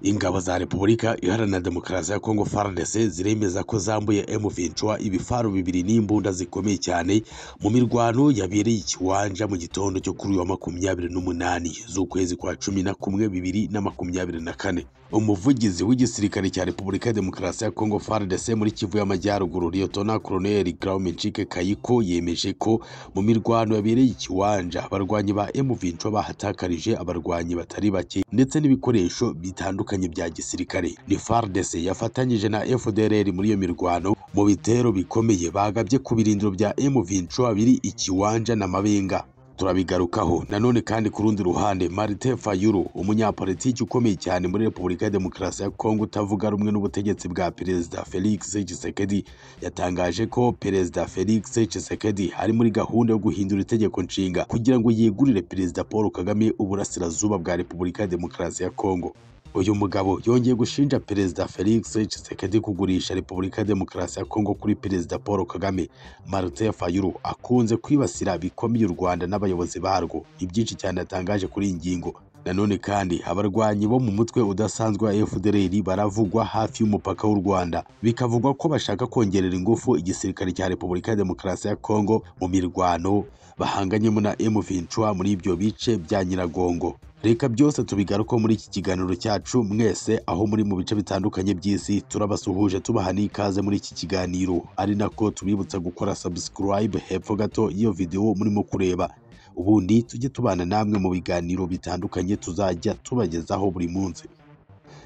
ingabo za repubulika iharanira demokarasi ya kongo fardc ziremeza ko zambuye m23 ibifaru bibiri n'imbunda zikomeye cyane mu mirwano yabereye ikiwanja mu gitondo cyo kuri uyu wa makumyabiri n'umunani z'ukwezi kwa cumi na kumwe bibiri na makumyabiri na kane umuvugizi w'igisirikare cya repubulika ya demokarasi ya kongo fardc muri kivu y'amajyaruguru liyotona koroneli graumencike kayiko yemeje ko mu mirwano yabereye ikiwanja abarwanyi ba m23 bahatakarije abarwanyi batari bake ndetse n'ibikoresho bitandukanye bitandukanye bya gisirikare ni FARDC yafatanyije na FDLR muri iyo mirwano mu bitero bikomeye bagabye ku birindiro bya M23 biri ikiwanja na Mabenga turabigarukaho nanone kandi ku rundi ruhande Martin Fayulu umunyapolitiki ukomeye cyane muri Repubulika ya Demokarasi ya Kongo utavuga rumwe n'ubutegetsi bwa Perezida Felix Tshisekedi yatangaje ko Perezida Felix Tshisekedi ari muri gahunda yo guhindura itegeko nshinga kugira ngo yegurire Perezida Paul Kagame uburasirazuba bwa Repubulika ya Demokarasi ya Kongo uyu mugabo yongeye gushinja perezida felix tshisekedi kugurisha repubulika ya demokarasi ya kongo kuri perezida paul kagame martin fayulu akunze kwibasira bikomeye u rwanda n'abayobozi barwo ibyinshi cyane atangaje kuri iyi ngingo nanone kandi abarwanyi bo mu mutwe udasanzwe wa fdr baravugwa hafi y'umupaka w'u rwanda bikavugwa ko bashaka kongerera ingufu igisirikare cya repubulika ya demokarasi ya kongo mu mirwano bahanganyemo na m23 muri ibyo bice bya nyiragongo reka byose tubigaruko muri iki kiganiro cyacu mwese aho muri mu bice bitandukanye by'isi turabasuhuje tubaha n'ikaze muri iki kiganiro ari nako tubibutsa gukora subscribe hepfo gato y'iyo videwo murimo kureba ubundi tujye tubana namwe mu biganiro bitandukanye tuzajya tubagezaho buri munsi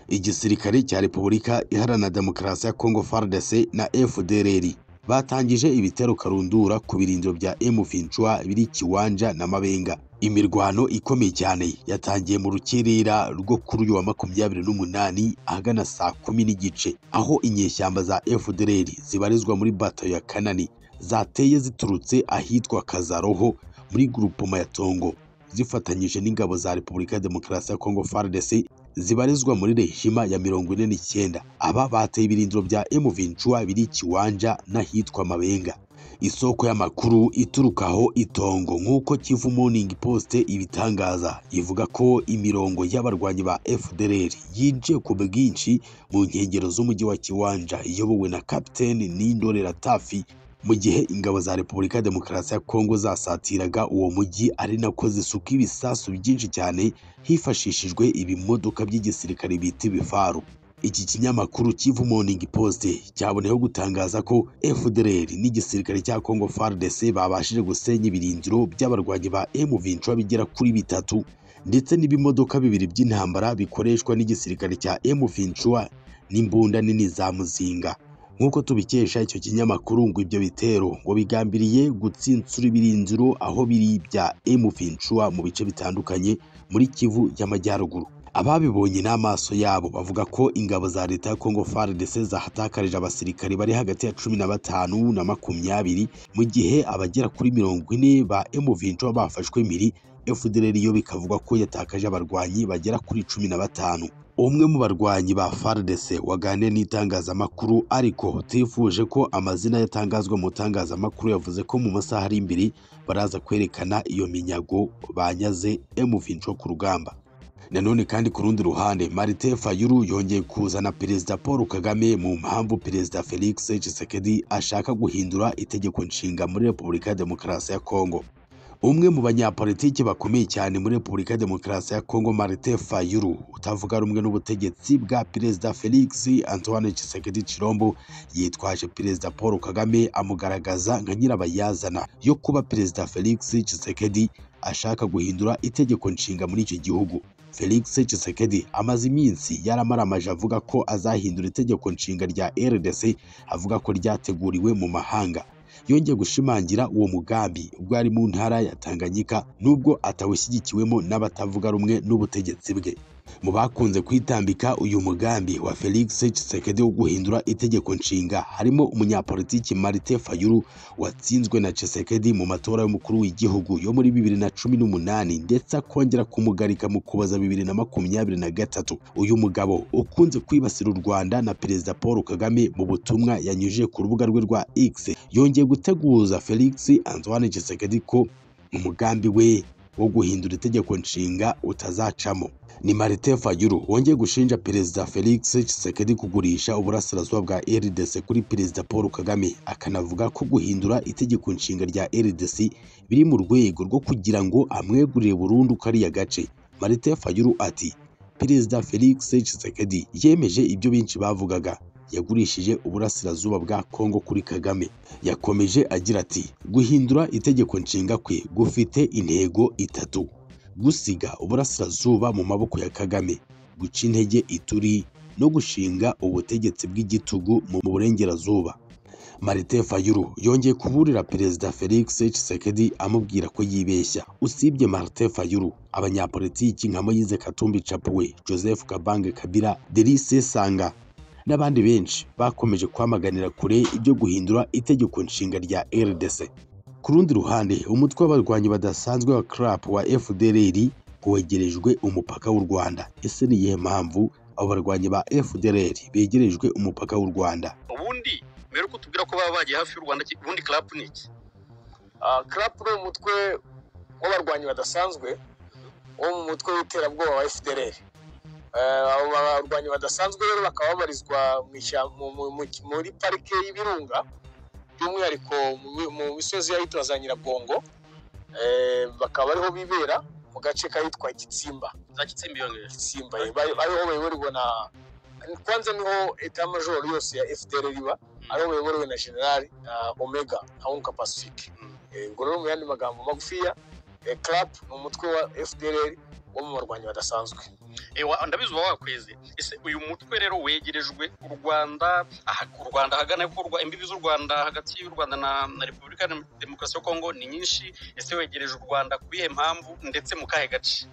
igisirikare cya repubulika iharanira demokarasi ya kongo fardc na fdrr batangije ibitero karundura ku birindiro bya m23 biri kiwanja na mabenga imirwano ikomeye cyane yatangiye mu rukirira rwo kuri uyu wa makumyabiri n'umunani ahagana saa kumi n'igice aho inyeshyamba za FDLR zibarizwa muri bato ya kanani zateye ziturutse ahitwa kazaroho muri gurupoma ya tongo zifatanyije n'ingabo za repubulika ya demokarasi ya kongo fardc zibarizwa muri rejima ya mirongo ine n'icyenda aba bateye ibirindiro bya m23 biri kiwanja n'ahitwa mabenga isoko y'amakuru ituruka aho itongo nk'uko Kivu Morning Post ibitangaza ivuga ko imirongo y'abarwanyi ba FDLR yinjiye ku bwinshi mu nkengero z'umujyi wa Kiwanja iyobowe na Kapiteni Nindorera Tafi mu gihe ingabo za Repubulika ya Demokarasi ya Kongo zasatiraga uwo mujyi ari nako zisuka ibisasu byinshi cyane hifashishijwe ibimodoka by'igisirikare bita ibifaru iki kinyamakuru Kivu Morning Post cyaboneyeho gutangaza ko FDLR n'igisirikare cya Congo FARDC babashije gusenya ibirindiro by'abarwanyi ba M23 bigera kuri bitatu ndetse n'ibimodoka bibiri by'intambara bikoreshwa n'igisirikare cya M23 n'imbunda nini za muzinga nk'uko tubikesha icyo kinyamakuru ngo ibyo bitero ngo bigambiriye gutsinsura ibirindiro aho biri bya M23 mu bice bitandukanye muri Kivu y'Amajyaruguru ababibonye n'amaso yabo bavuga ko ingabo za leta ya Congo FARDC zahatakarije abasirikari bari hagati ya cumi na batanu na makumyabiri mu gihe abagera kuri mirongo ine ba M23 bafashwe impiri FDLR yo bikavugwa ko yatakaje abarwanyi bagera kuri cumi na batanu umwe mu barwanyi ba FARDC waganiriye n'itangazamakuru ariko tifuje ko amazina yatangazwa mu itangazamakuru yavuze ko mu masaha ari imbere baraza kwerekana iyo minyago banyaze M23 ku rugamba nanone kandi ku rundi ruhande Marite Fayulu yongeye kuzana Perezida Paul Kagame mu mpamvu Perezida Felix Tshisekedi ashaka guhindura itegeko nshinga muri Repubulika ya Demokarasi ya Kongo umwe mu banyapolitiki bakomeye cyane muri Repubulika ya Demokarasi ya Kongo Marite Fayulu utavuga rumwe n'ubutegetsi bwa Perezida Felix Antoine Tshisekedi Chilombo yitwaje Perezida Paul Kagame amugaragaza nka nyirabayazana yo kuba Perezida Felix Tshisekedi ashaka guhindura itegeko nshinga muri icyo gihugu Felix Tshisekedi amaze iminsi yaramaramaje avuga ko azahindura itegeko nshinga rya RDC avuga ko ryateguriwe mu mahanga yongeye gushimangira uwo mugambi ubwo ari mu ntara ya Tanganyika nubwo atawushyigikiwemo n'abatavuga rumwe n'ubutegetsi bwe mu bakunze kwitambika uyu mugambi wa Felix Tshisekedi wo guhindura itegeko nshinga harimo umunyapolitiki Martin Fayulu watsinzwe na Tshisekedi mu matora y'umukuru w'igihugu yo muri bibiri na cumi n'umunani ndetse akongera kumugarika mu kuboza bibiri na makumyabiri na gatatu uyu mugabo ukunze kwibasira u Rwanda na Perezida Paul Kagame mu butumwa yanyujije ku rubuga rwe rwa X yongeye guteguza Felix Antoine Tshisekedi ko umugambi we wo guhindura itegeko nshinga utazacamo ni Martin Fayulu wongeye gushinja Perezida Felix Tshisekedi kugurisha uburasirazuba bwa RDC kuri Perezida Paul Kagame akanavuga ko guhindura itegeko nshinga rya RDC biri mu rwego rwo kugira ngo amwegurire burundu kariya gace Martin Fayulu ati Perezida Felix Tshisekedi yemeje ibyo benshi bavugaga yagurishije uburasirazuba bwa Kongo kuri Kagame yakomeje agira ati guhindura itegeko nshinga kwe gufite intego itatu gusiga uburasirazuba mu maboko ya Kagame guca intege ituri no gushinga ubutegetsi bw'igitugu mu burengerazuba Martin Fayulu yongeye kuburira Perezida Felix Tshisekedi amubwira ko yibeshya usibye Martin Fayulu abanyapolitiki nka Moise Katumbi Chapuwe Joseph Kabange Kabila Delice Sanga n'abandi benshi bakomeje kwamaganira kure ibyo guhindura itegeko nshinga rya RDC ku rundi ruhande umutwe w'abarwanyi badasanzwe wa CRAP wa FDLR wegerejwe umupaka w'u Rwanda ese ni iyihe mpamvu abo barwanyi ba FDLR begerejwe umupaka w'u Rwanda ubundi mbere uko tubwira ko baba bagiye hafi y'u Rwanda ki- ubundi CRAP ni iki crapu ni umutwe w'abarwanyi badasanzwe wo mu mutwe w'iterabwoba wa FDLR Ah, abo barwanyi badasanzwe rero bakaba babarizwa mu ishyamba- mu- mu- mu- muri parike y'ibirunga by'umwihariko mu mi- mu misozi y'ahitwa za nyiragongo Eh, bakaba ariho bibera mu gace kahitwa gitsimba za kitsimbi yongeje gitsimba eh, bari- ariho bayoborwa na kwanza niho etamajoro yose ya FDLR iba ariho bayoborewe na generali omega haboneka pacifique Mm. Eh, ubwo rero mu yandi magambo magufiya eh, crap ni umutwe wa fdr wo mu barwanyi badasanzwe Eh, wa- ndabizi uba wakweze ese uyu mutwe rero wegerejwe u Rwanda aha- u Rwanda hagana ku Rwa- imbibi z'u Rwanda hagati y'u Rwanda na, na Repubulika ya Demokarasi ya Kongo ni nyinshi ese wegereje u Rwanda ku iyihe mpamvu ndetse mu kahe gace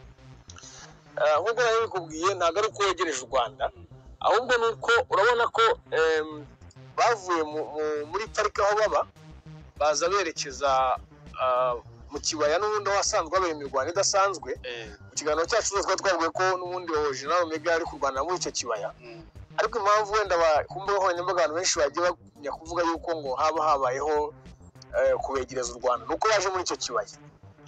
Ah, nk'uko nari bikubwiye ntabwo ari uko wegereje u rwanda ahubwo ni uko urabona ko em, bavuye mu- mu- muri parike aho baba baza berekeza ah, mu kibaya n'ubundi aho hasanzwe habaye imirwano idasanzwe Eh, mu kiganiro cyacu rero twari twavuga ko n'ubundi general omega ari kurwanira muri icyo kibaya mm, ariko impamvu wenda ba- ku mbuga nkoranyambaga abantu benshi bagiye bagumya kuvuga yuko ngo haba habayeho eh, kubegereza u rwanda ni uko baje muri icyo kibaya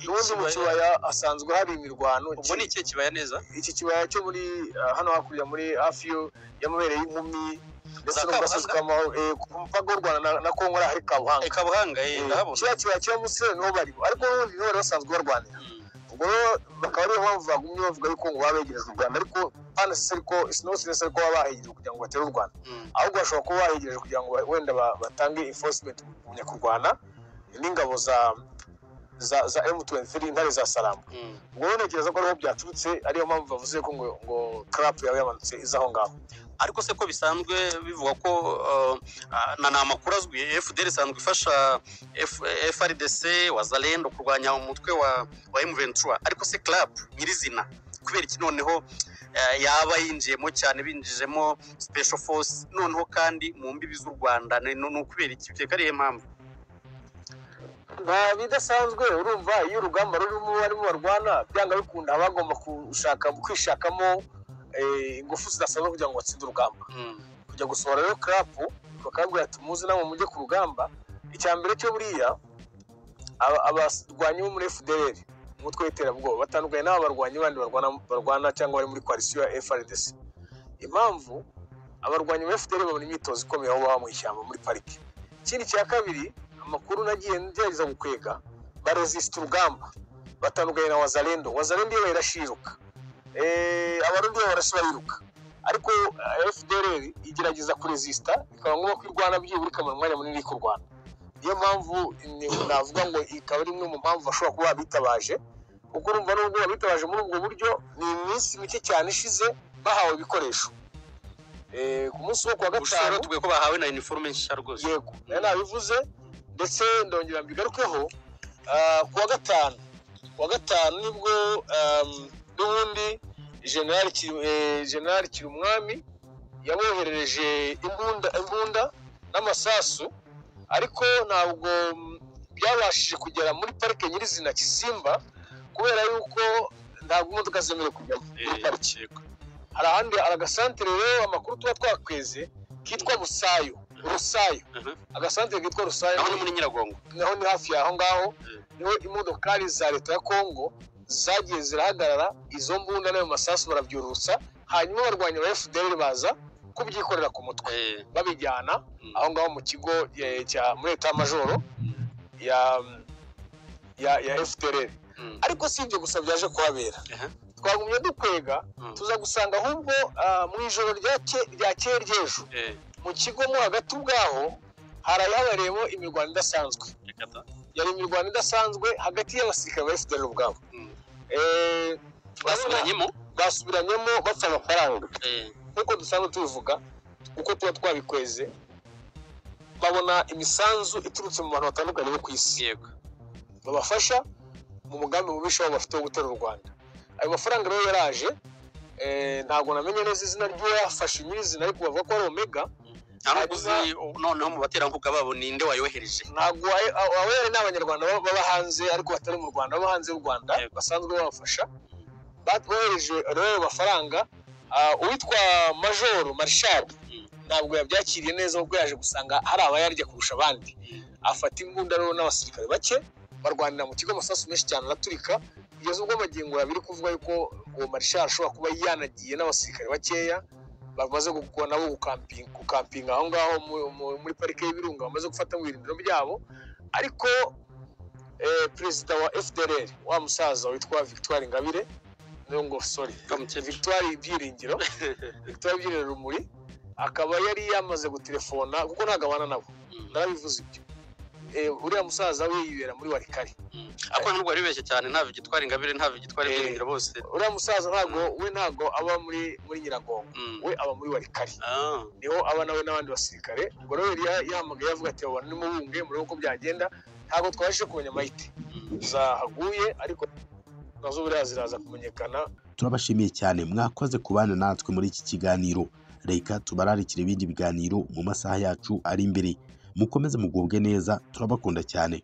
ubundi mu ikibaya- kibaya hasanzwe hari imirwano ubwo ni ikihe kibaya neza iki kibaya cyo muri ah, hano hakurya muri hafi yo- y'amabere y'inkumi ndetse Za no mu gasozi Kabuhanga? ka Mahoro, eh, ku mupaka w'u rwanda na- na kongo ari ahari Eh, kabuhanga Kabuhanga eh, Eh, ndahabona kiriya kibaya kiba munsi niho bari ariko n'ubundi niho bari basanzwe barwanira Mm, ubwo rero bakaba ariyo mpamvu bagumye bavuga yuko ngo babegereza u rwanda ariko panasisi ariko sinose ariko baba bahegereza kugira ngo batere u rwanda mm. ahubwo bashobora kuba baregereje kugira ngo wenda ba- batange enforcement mu kugumya kurwana n'ingabo za za za M23 intare za Salama Mm. ubwo rero ntekereza ko ariho byaturutse ariyo mpamvu bavuze ko ngo ngo crap yawe yamanutse iza aho ngaho ariko se ko bisanzwe bivugwa ko uh, ah, na ni amakuru azwi fdr isanzwe ifasha F- frdc wazalendo kurwanya umutwe wa, wa m23 ariko se club nyirizina kubera iki noneho eh, yaba yinjiyemo cyane binjijemo special force noneho kandi mu mbibi z'u rwanda ni ni ukubera iki byeka ariyo mpamvu nta bidasanzwe urumva iyo urugamba rurimo barimo barwana byanga bikunda haba hagomba gushaka kwishakamo eh, ingufu zidasanzwe kugira ngo batsinde urugamba Mm, kujya gusohora rero karapu bakabwira ati muze namwe mujye ku rugamba icya mbere cyo buriya aba- abarwanyi bo muri fdr umutwe w'iterabwoba batandukanye n'aba barwanyi bandi barwana, barwana cyangwa bari muri koalisiyo ya frdc impamvu abarwanyi ba fdr babona imyitozo ikomeye aho baba mu ishyamba muri parike ikindi cya kabiri amakuru nagiye ngerageza gukwega barezisita urugamba batandukanye na wazalendo wazalendo iyo bayirashiruka eh, abarundi bo barashe bariruka ariko eh, fdr igerageza kurezisita bikaba ngombwa ko irwana byibura ikamara umwanya munini iri kurwana niyo mpamvu ni- navuga ngo ikaba ari imwe mu mpamvu bashobora kuba bitabaje kuko urumva n'ubwo bitabaje muri ubwo buryo ni iminsi mike cyane ishize bahawe ibikoresho Eh, ku munsi wo ku wa ushobora gatanu tubuye ko bahawe na uniforme nshya rwose yego nayo nabivuze ndetse ndongera mbigarukeho ah, ku wa gatanu ku wa gatanu nibwo ehm, n'ubundi generali Kiru- eh, generali kirumwami yaboherereje imbunda imbunda n'amasasu ariko ntabwo mm, byabashije kugera muri parike nyirizina kisimba kubera yuko ntabwo imodoka zemerewe kujyamo muri Eh, parike yego. hari ahandi hari agasantere rero amakuru tuba twakweze kitwa rusayo rusayo Mhm. agasantere kitwa rusayo aho ni muri nyiragongo naho ni hafi y'aho ngaho Mm. niho imodokari za leta ya kongo zagiye zirahagarara izo mbunda n'ayo masasu barabyurutsa hanyuma abarwanyi ba fdr baza kubyikorera ku mutwe Eh, babijyana mm, aho ngaho mu kigo eh, cya muri leta y'amajoro mm, ya ya ya fdr mm, ariko si ibyo gusa byaje kuhabera Aha. twagumye dukwega mm. tuza gusanga ahubwo ah, mu ijoro rya ke- rya kera ry'ejo Eh, mu kigo mo hagati ubwaho hari habariyemo imirwano idasanzwe reka ta. yari imirwano idasanzwe hagati y'abasirikare ba fdr ubwabo Mm. Eh, urabona, basubiranyemo basubiranyemo bapfa amafaranga Eh, nk'uko dusanzwe tubivuga uko tuba twabikweze babona imisanzu iturutse mu bantu batandukanye bo ku isi yego babafasha mu mugambi mubisha wabo bafite wo gutera u Rwanda ayo mafaranga rero yaraje eh, ntabwo namenye neza izina ry'uwafashe nyirizina ariko bavuga ko ari Omega nta nubwo uzi noneho mu baterankunga babo ninde wayohereje ntabwo ayo- abo abo yari ni abanyarwanda baba baba hanze ariko batari mu Rwanda baba hanze y'u Rwanda Yego. basanzwe babafasha bohereje rero ayo mafaranga ah, uwitwa Majoro Marshal Mm. ntabwo yabyakiriye neza kuko yaje gusanga hari abayarya kurusha abandi afata imbunda rero n'abasirikare bake barwanira mu kigo amasasu menshi cyane araturika kugeza ubwo magingo abiri kuvuga yuko uwo marishari ashobora kuba yanagiye n'abasirikare bakeya bamaze gukora nabo gukampinga gukampinga aho ngaho mu- mu- muri parike y'ibirunga bamaze gufata mu birindiro byabo ariko eh, perezida wa fdr wa musaza witwa victoire ingabire niyo ngo sorry Kamukecuru. victoire ibyiringiro victoire ibyiringiro rumuri akaba yari yamaze gutelefona kuko ntabwo abana nabo Mm, narabivuze ibyo Eh, uriya musaza we yibera muri warikari mm. ariko ntabwo baribeshye cyane nta gitwara ingabire nta gitwara Eh. ibyiringiro bose uriya musaza ntabwo we ntabwo aba muri muri nyiragongo Mm. we aba muri warikari Ah, niho aba nawe n'abandi basirikare ubwo rero yari ya- yahamagaye avuga ati abantu nimubunge murebe uko byagenda ntabwo twabashije kumenya amahite mm. zahaguye ariko nazo buriya ziraza kumenyekana turabashimiye cyane mwakoze kubana natwe muri iki kiganiro reka tubararikire ibindi biganiro mu masaha yacu ari imbere mukomeze mugubwe neza turabakunda cyane